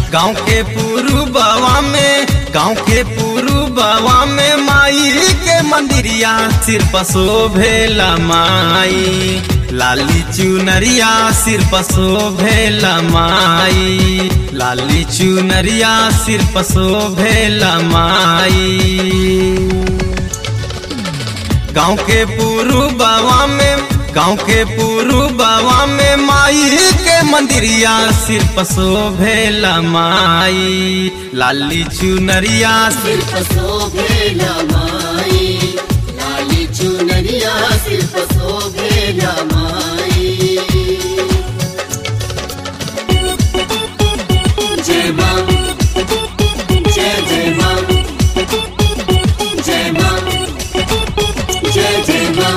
गाँव के पुरुबवा में गाँव के पुरुबवा में माई के मंदिरिया सिर पर शोभेला माई लाली चुनरिया सिर पर शोभेला माई लाली चुनरिया सिर पर शोभेला माई गाँव के पुरुबवा में गाँव के पुरुबवा में माई के मंदिरिया सिर पर शोभेला माई लाली चुनरिया सिर सिर्फ शोभेला माई लाली चुनरिया सिर्फ शोभेला माई जय मां जय जय मां जय मां जय जय मां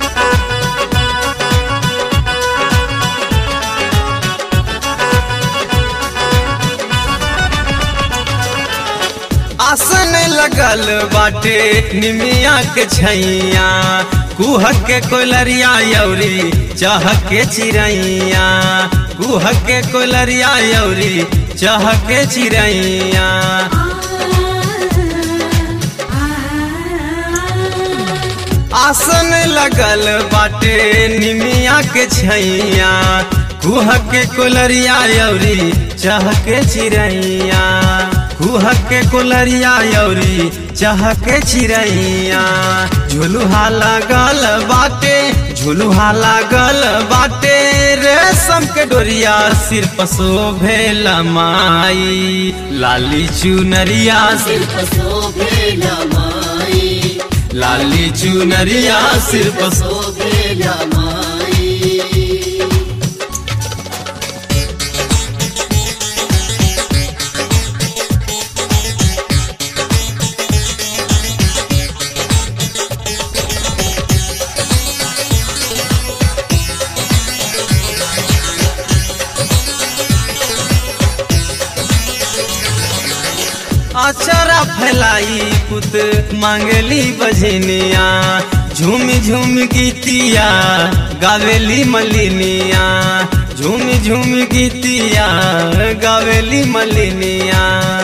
आसन लगल बाटे निमिया के छैया कुह के कोलरिया यौरी चह के चिड़ैया कुह के कोलरिया यौरी चह के चिड़ैया आसन लगल बाटे निमिया के छैया कुह के कोलरिया यौरी चह के चिड़ैया कुह के कोलरिया यौरी चह के चिड़ैया झुलुहा लागल बाटे झुलुहा लागल बाटे रेशम के डोरिया सिर पर शोभेला माई लाली चुनरिया सिर सिर्फ शोभेला माई लाली चुनरिया सिर पर शो- शोभेला माई अचरा फैलाई पुत मांगली बजनिया झूम झूम गीतिया गावेली मलिनिया झूम झूम गीतिया गावेली मलिनिया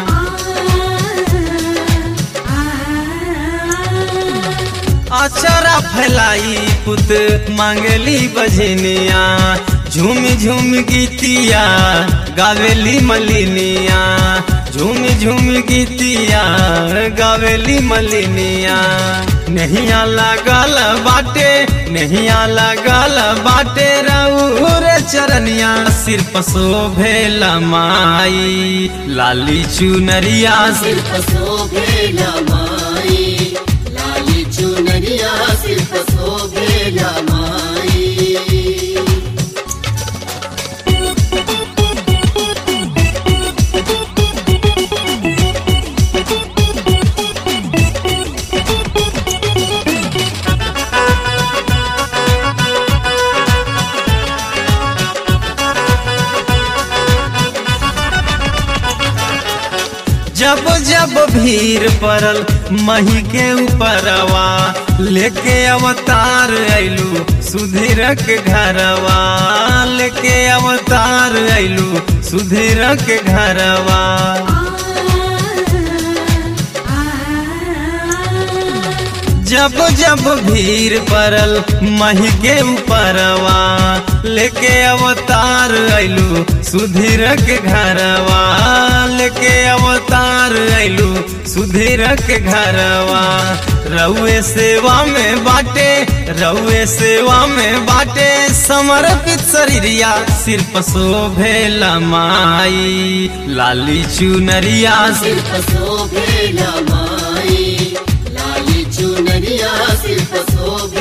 अचरा फैलाई पुत मांगली बजनिया झूम झूम गीतिया गावेली मलिनिया झूम झूम गीतिया गावेली मलिनिया नहिया लागल बाटे नहिया लागल बाटे रउर चरनिया सिर पर शोभेला माई लाली चुनरिया सिर सिर्फ शोभेला माई लाली चुनरिया सिर्फ शोभेला माई जब जब भीड़ पड़ल मही के ऊपरवा लेके अवतार ऐलू सुधीर के घरवा लेके अवतार ऐलू सुधीर के घरवा जब जब भीड़ पड़ल मही के ऊपरवा लेके अवतार ऐलू सुधीर के घरवा लेके अवतार ऐलू सुधीर के घरवा रउए सेवा में बाटे रउए सेवा में बाटे समर्पित शरीरिया सिर पर शोभेला माई लाली चुनरिया सिर सिर्फ शोभेला माई लाली चुनरिया सिर्फ शोभेला